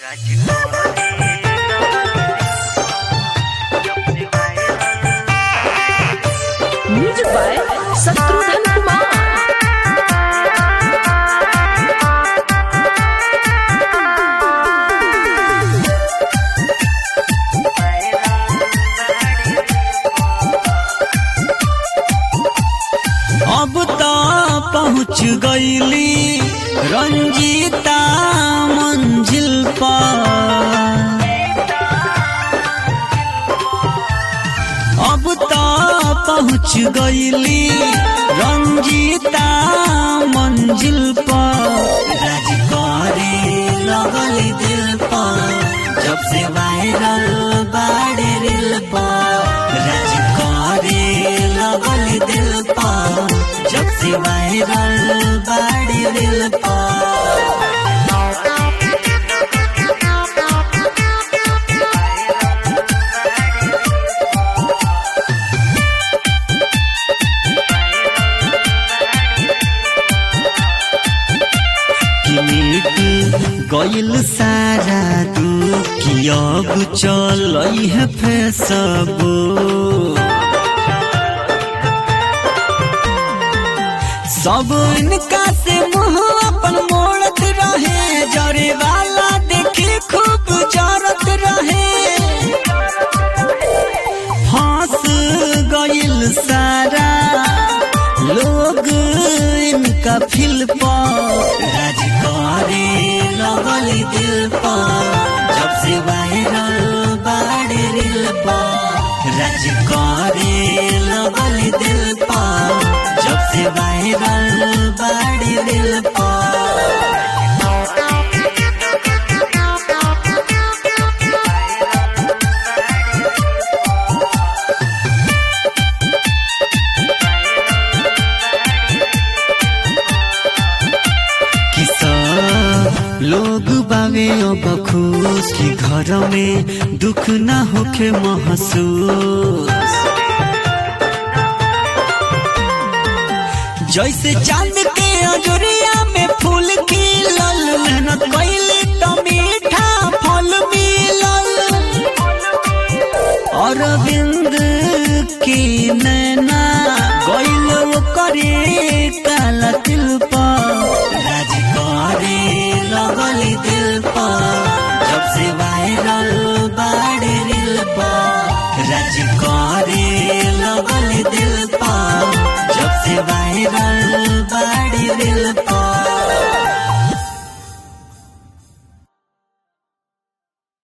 music by Shatrughan Kumar अब तो पहुँच गईली रंजीता मंजिल पर अब तो पहुँच गईली रंजीता मंजिल पर राज करे लगल दिल पर जब से वायरल बाड़े रिल पर राज करे लगल दिल पर जब से वायरल बाड़े रिल पर कि मिट गइल सारा दुखी अब चल है फेसबो सब इनका से मुंह अपन मोड़त रहे जरे वाला देखे खूब जरत रहे फंस गइल सारा लोग इनका फिल पर राज करे लगल दिल पर जब से वायरल बाड़े रिल पर राज करे लगल दिल पर जब से वायरल बाड़े रिल पर कि सब लोग बावे अब खुश कि घर में दुख ना होखे महसूस जैसे चांद के अजोरिया में फूल खिलल मेहनत कैली तो